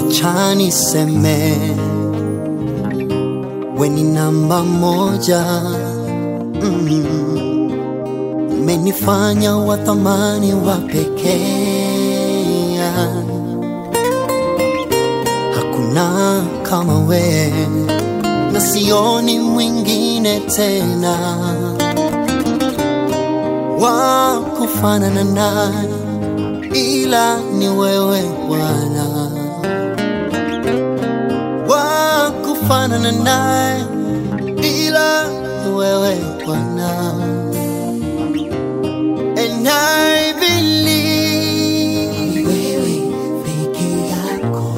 Wacha niseme we ni namba moja mm. Umenifanya wa thamani wa pekee, hakuna kama we na sioni mwingine tena wa kufanana naye, ila ni wewe Bwana wa kufanana naye, ila ni wewe Bwana. And I believe wewe peke yako.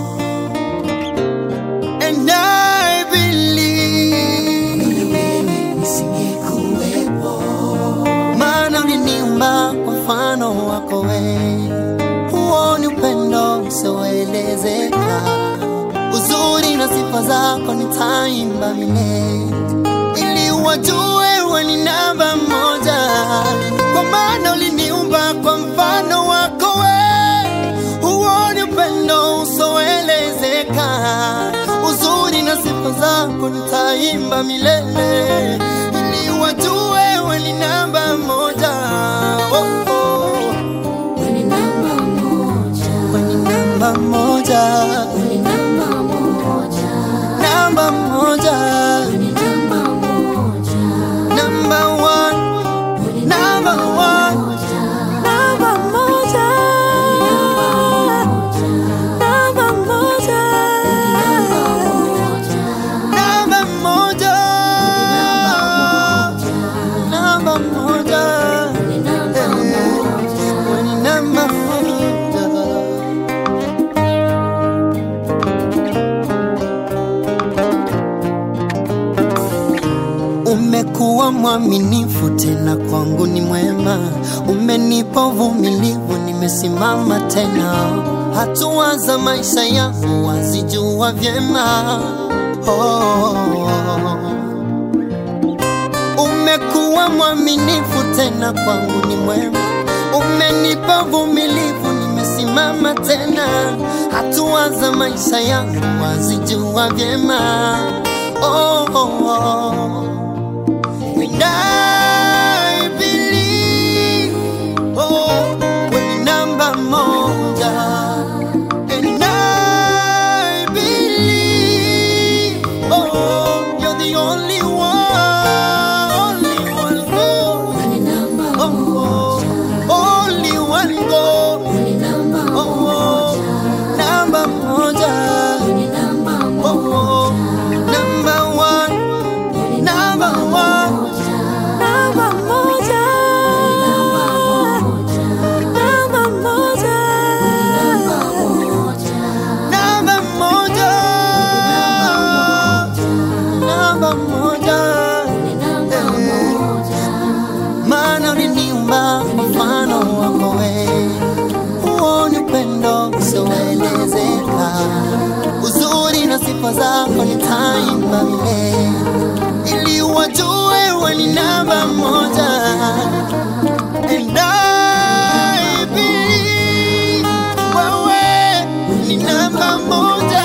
And I believe wewe nisingekuwepo, maana uliniumba kwa mfano wako wewe. Huo ni upendo usioelezeka, uzuri na sifa zako nitaimba milele, ili wajue wewe ni namba moja, kwa maana uliniumba kwa mfano wako wewe. Huo ni upendo usioelezeka, uzuri na sifa zako nitaimba milele, ili wajue wewe ni namba moja. Oh, oh. Wewe ni namba moja, Wewe ni namba moja, wewe ni namba moja, namba moja, wewe ni namba moja, number one, wewe ni number one, moja, number moja, number moja, namba number moja, moja, number moja, wewe ni namba moja. Wewe ni namba moja. Umekuwa mwaminifu tena kwangu ni mwema, umenipa uvumilivu, nimesimama tena. Hatua za maisha yangu wazijua vyema. Oh, umekuwa mwaminifu tena kwangu ni mwema, umenipa uvumilivu, nimesimama tena. Hatua za maisha yangu wazijua vyema. Oh, oh, oh. And I believe, oh, wewe ni namba moja. And I believe, oh, you're the only one, only one God. Wewe ni namba Oh, oh, only one God. wewe ni namba Oh, oh, namba moja. wewe ni namba Oh, oh, number one, number one, number moja. Namba moja. Namba moja. Namba moja. Maana uliniumba kwa mfano wako wewe. Huo ni upendo usioelezeka, uzuri na sifa zako nitaimba milele, ili wajue wewe ni namba moja. And I believe wewe ni namba moja.